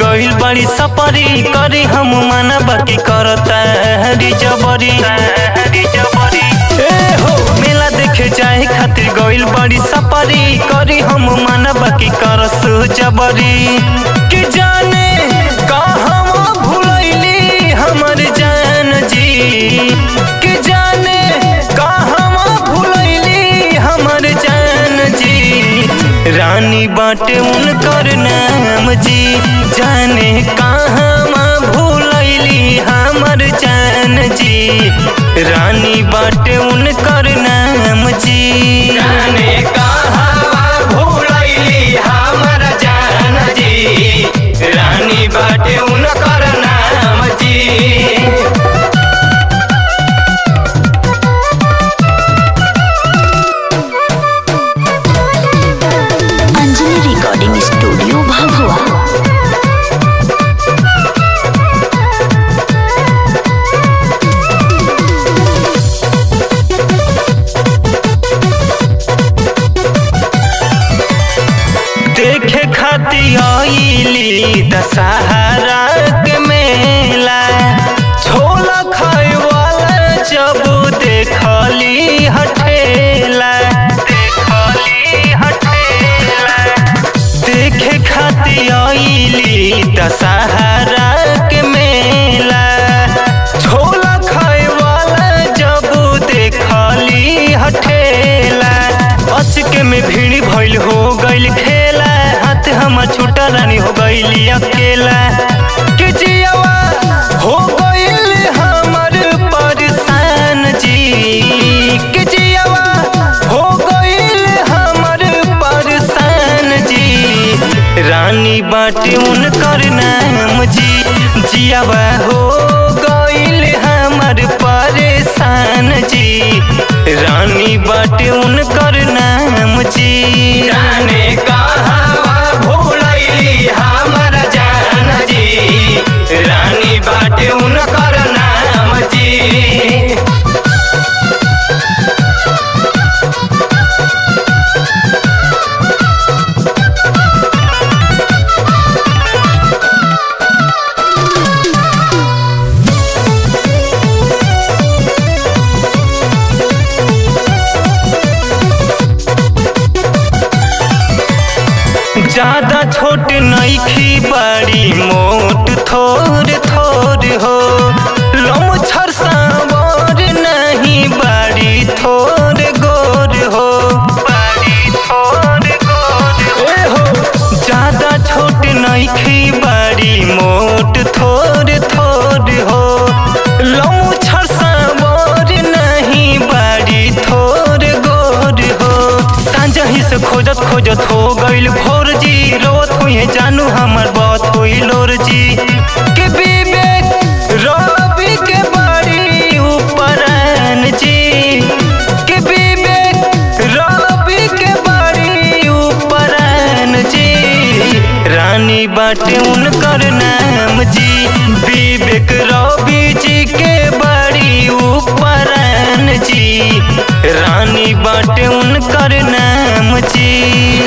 गइल बड़ी सपरी करी हम माना बाकी करता हरी जबरी ए हो मेला देखे जाए खातिर गइल बड़ी सपरी करी हम माना बाकी करस जबरी कि जाने कहवा भुलैली हमर जान जी कि जाने कहवा भुलैली हमर जान जी रानी बाटे उनकर नाम जी जाने कहवा भुलैली हमर जान जी रानी बाटे उनकर नाम जी जाने कहवा भुलैली हमर जान जी रानी बाटे उनकर नाम जी अंजलि रिकॉर्डिंग स्टूडियो भभुआ देखे खातिर आईली दशहरा के मेला छोला खाए वाला जब देखली हठेला देखली हठेला देखे खातिर आईली दशहरा के मेला छोला खाए वाला जब देखली हठेला अचके में भीड़ भइल हो गइल खेला हाथ हमर छूटा रानी हो गइली अकेला के जियावा हो गइल हमर परेशान जी के जियावा हो गइल हमर परेशान जी रानी बाटे उनकर नाम जी जियावा हो गइल हमर परेशान जी रानी बाटे उनकर नाम जी जाने कहवा भुलैली हमर जान जी रानी बाटे उनकर नाम जी ज्यादा छोट नईखी बड़ी मोट थोर थोर हो लमछर सावर नहीं बड़ी थोर गोर हो बड़ी थोर गोर ए हो ज्यादा छोट नईखी बड़ी मोट थोर थोर हो लमछर सावर नहीं बड़ी थोर गोर हो सांझही से खोजत खोजत हो गइल भोर जी रोत हुई जानू हमर बात हुई लोर जी के विवेक रवि के बड़ी उपरन जी के विवेक रवि के बड़ी उपरन जी रानी बाटे उनकर नाम जी विवेक रवि जी के बड़ी उपरन जी रानी बाटे उनकर नाम जी